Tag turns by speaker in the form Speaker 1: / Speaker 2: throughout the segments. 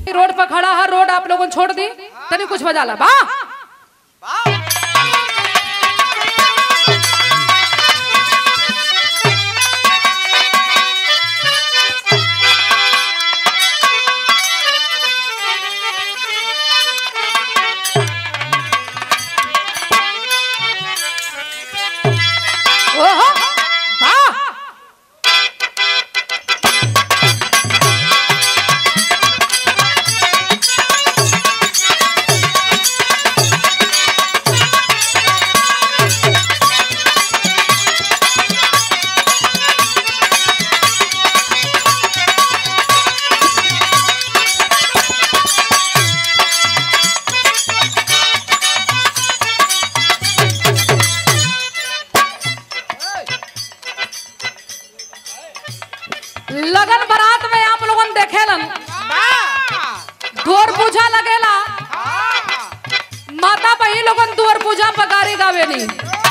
Speaker 1: road पर खड़ा है रोड आप लोगों ने छोड़ दी तनी कुछ बजा ला बा ओहो बा लगन बारात में आप लोगन देखेलन दूर पूजा लगेला माता बहन लोगन दूर पूजा पर गारी गावेली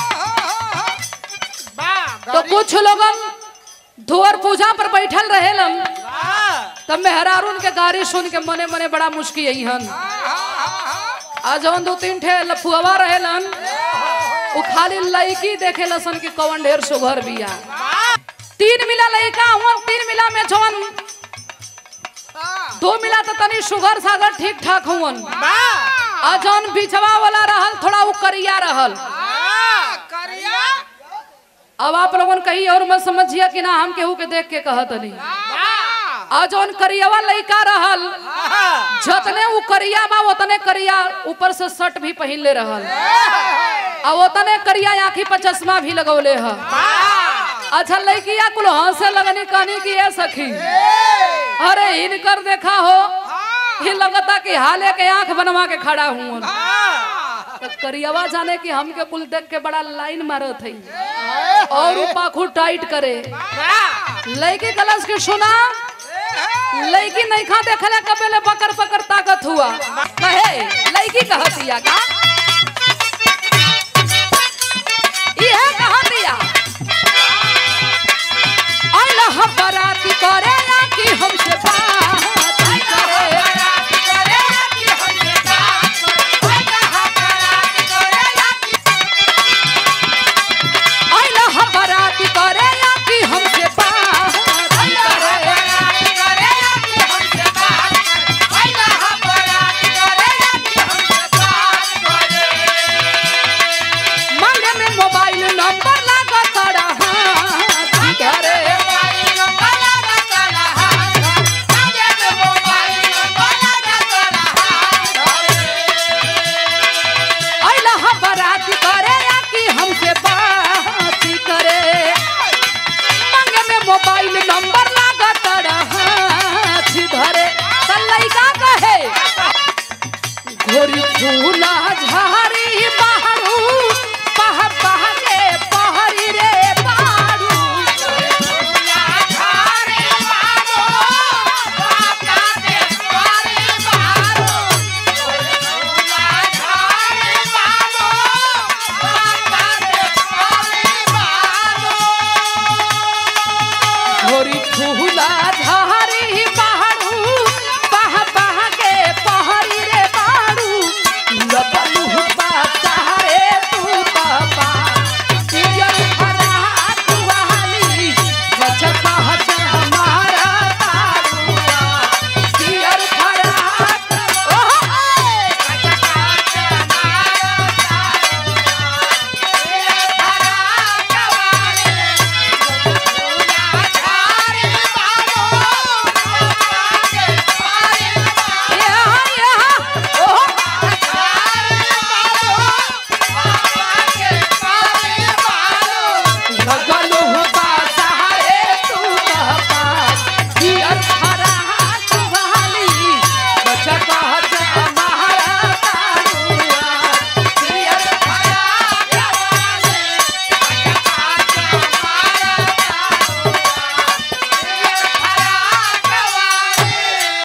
Speaker 1: तो कुछ लोगन धुअर पूजा पर बैठल रहेलन तब मेहरारून के गारी सुन के मने मने बड़ा मुश्किल यही हन आ जवन दो तीन ठे लफुआवा रहेलन वो खाली लड़की देखे लसन कि कौन ढेर सुघर बिया तीन मिला लड़का हुआ तीन मिला में जवन दो मिला तो तनी शुगर सागर ठीक ठाक हुवन आ जौन बिचवा वाला रहल थोड़ा वो करिया रहल अब आप लोगन कही और मत समझिए कि ना हम केहू के देख के कहत नहीं आ जौन करियावा लड़का रहल जतने वो करिया बा उतने करिया ऊपर से शर्ट भी पहन ले रहल आ उतने करिया आँखी पर चश्मा भी लगौले ह अच्छा लड़किया कुल हंसे लगनी कहनी कि ये सखी अरे इनकर देखा हो ये लगता कि हाले के आंख बनवा के खड़ा हुआ तो करियावा जाने कि हमके कुल देख के बड़ा लाइन मारत है और उ पाखू टाइट करे लड़की कलश के सुना लड़की नहीं खा देखले कबेले पकड़ पकड़ ताकत हुआ कहे लड़की कहतिया का इहे कहतिया आइला हम बराती करे या कि हमसे बात करे आइला हम बराती करे या कि हमसे बात करे मांगे में मोबाइल नंबर लगा तारा हाथ करे आइला हम बराती करे या कि हमसे बात करे मांगे में मोबाइल नंबर लगा तारा हाथ धरे त लइका कहे घोरी फूला झारी बहरू पह पह के पहरी रे बारू घोरी फूला झारी बा